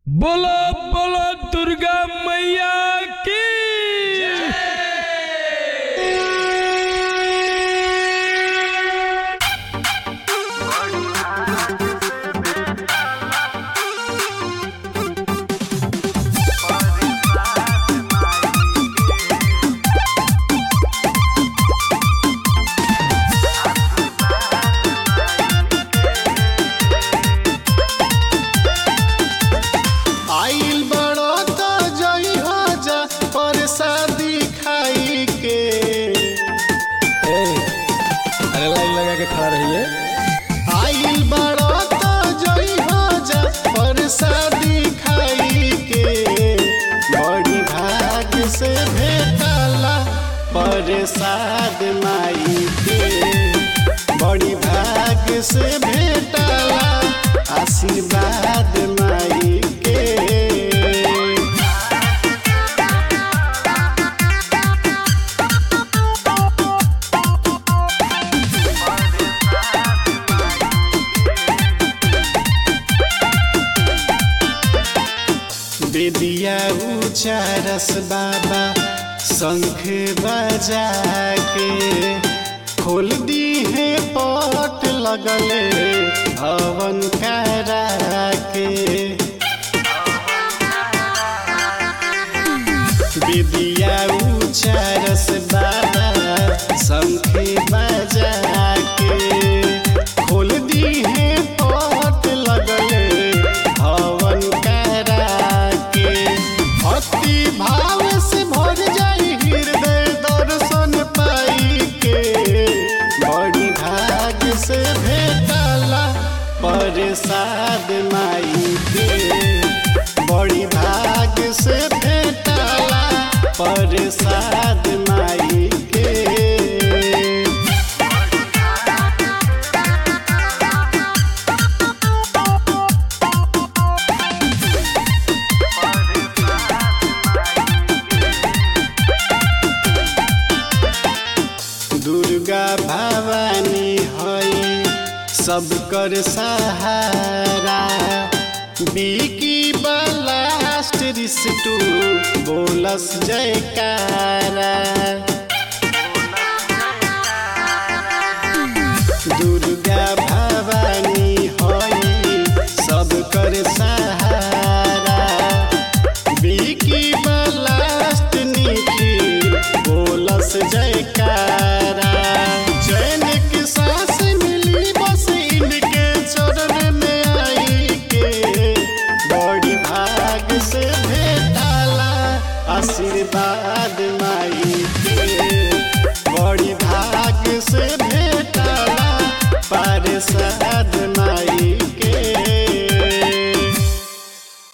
बोलो बोलो दुर्गा मैया की आइल बड़ो तो जई हो जा परसादी खाई के अरे लाइन लगा के खड़ा रहिए आइल बड़ो तो जई हो जा परसादी खाई के बड़ी भाग से भेटला परसाद माई के बड़ी भाग से भेटला आशीर्वाद माई के बेदिया उचारस बाबा शंख बजा के खोल दी है पट लगले हवन करा के बेदिया उचारस बाबा शंख बजा के खोल दी है पट लगले हवन करा के भक्ति भाव से भर जाई हृदय दर्शन पाई के बड़ी भाग से भेटला प्रसाद माई के बड़ी भाग से भेटला प्रसाद माई के दुर्गा भवानी हई सब कर सहारा बिकी बलास्ट रिस्टू बोलस जयकारा दुर्गा भवानी हई सब कर सहारा बिकी बलास्ट निखिल बोलस जयकारा चैन की सांस मिली बस इनके चरण में आई के बड़ी भाग से भेटाला आशीर्वाद माई के बड़ी भाग से